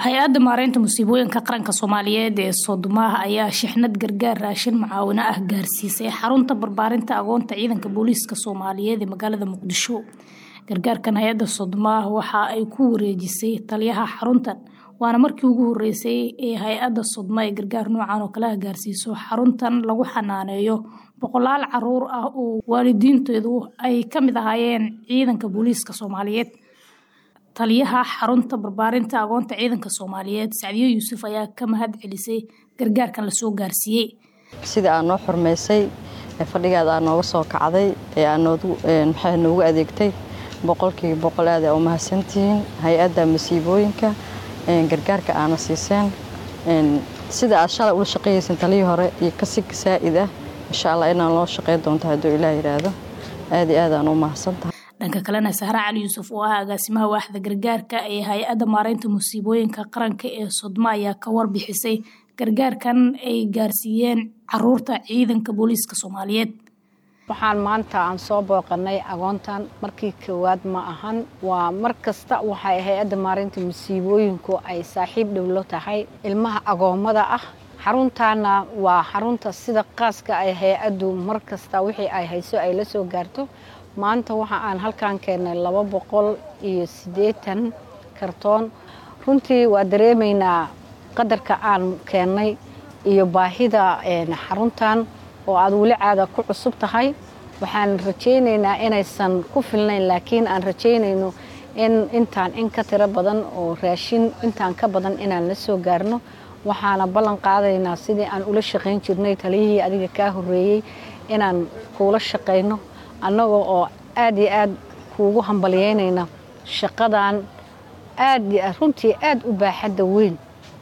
hay-adda maareynta musiibooyinka qaranka soomaaliyeed ee soodomaah ayaa shixnad gargaar raashin mucaawino ah gaarsiisay xarunta barbaarinta agoonta ciidanka booliiska soomaaliyeed ee magaalada muqdisho gargaarkan hay-adda soodomaah waxa ay ku wareejisay taliyaha xaruntan waana markii ugu horeysay ee hay-adda sodma ee gargaar noocan oo kale ah gaarsiiso xaruntan lagu xanaaneeyo boqolaal caruur ah oo waalidiinteedu ay ka mid ahaayeen ciidanka booliiska soomaaliyeed taliyaha xarunta barbaarinta agoonta ciidanka soomaaliyeed sacdiyo yuusuf ayaa ka mahad celisay gargaarkan lasoo gaarsiiyey sida aad noo xurmaysay fadhigaada aad nooga soo kacday ee aad maxaa noogu adeegtay boqolkiiba boqol aad aa u mahadsantihiin hay-adda masiibooyinka gargaarka aana siiseen sida aad shalay ula shaqeeyeyseen talihii hore iyo kasi saa'id ah insha allah inaan loo shaqey doonto hadduu ilaah yidhaahdo aad iyo aad aan u mahadsantahay dhanka kalena sahra cali yuusuf oo ah agaasimaha waaxda gargaarka ee hay-adda maareynta musiibooyinka qaranka ee sodma ayaa ka warbixisay gargaarkan ay gaarsiiyeen caruurta ciidanka booliiska soomaaliyeed waxaan maanta aan soo booqanay agoontan markii koowaad ma ahan waa mar kasta waxay hay-adda maareynta musiibooyinku ay saaxiib dhowlo tahay ilmaha agoommada ah xaruntaana waa xarunta sida qaaska ay hay-addu mar kasta wixii ay hayso ay la soo gaarto maanta waxa aan halkan keennay laba boqol iyo siddeetan kartoon runtii waa dareemaynaa qadarka aan keennay iyo baahida xaruntan oo aad weli caada ku cusub tahay waxaan rajaynaynaa inaysan ku filnayn laakiin aan rajaynayno in intaan in ka tiro badan oo raashin intaan ka badan inaan la soo gaarno waxaana ballan qaadaynaa sidii aan ula shaqayn jirnay taliyihii adiga kaa horreeyey inaan kuula shaqayno annagoo oo aad iyo aad kuugu hambalyeynayna shaqadan aad runtii aad u baaxadda weyn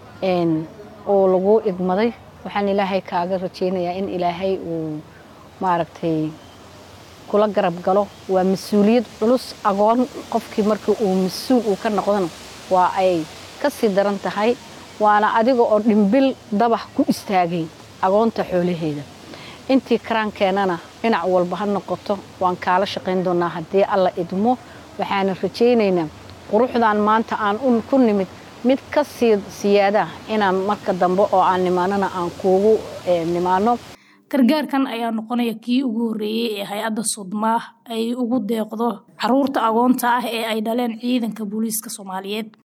oo lagu idmaday waxaan ilaahay kaaga rajaynayaa in ilaahay uu maaragtay kula garab galo waa mas-uuliyad culus agoon qofkii markii uu mas-uul uu ka noqdona waa ay ka sii daran tahay waana adiga oo dhimbil dabax ku istaagay agoonta xoolaheeda intii karaankeenana dhinac walba ha noqoto waan kaala shaqayn doonaa haddii alla idmo waxaana rajaynaynaa quruxdan maanta aan ku nimid mid ka sii siyaada inaan marka dambe oo aan nimaanana aan kuugu nimaano gargaarkan ayaa noqonaya kii ugu horreeyey ee hay-adda sodmaah ay ugu deeqdo caruurta agoonta ah ee ay dhaleen ciidanka booliiska soomaaliyeed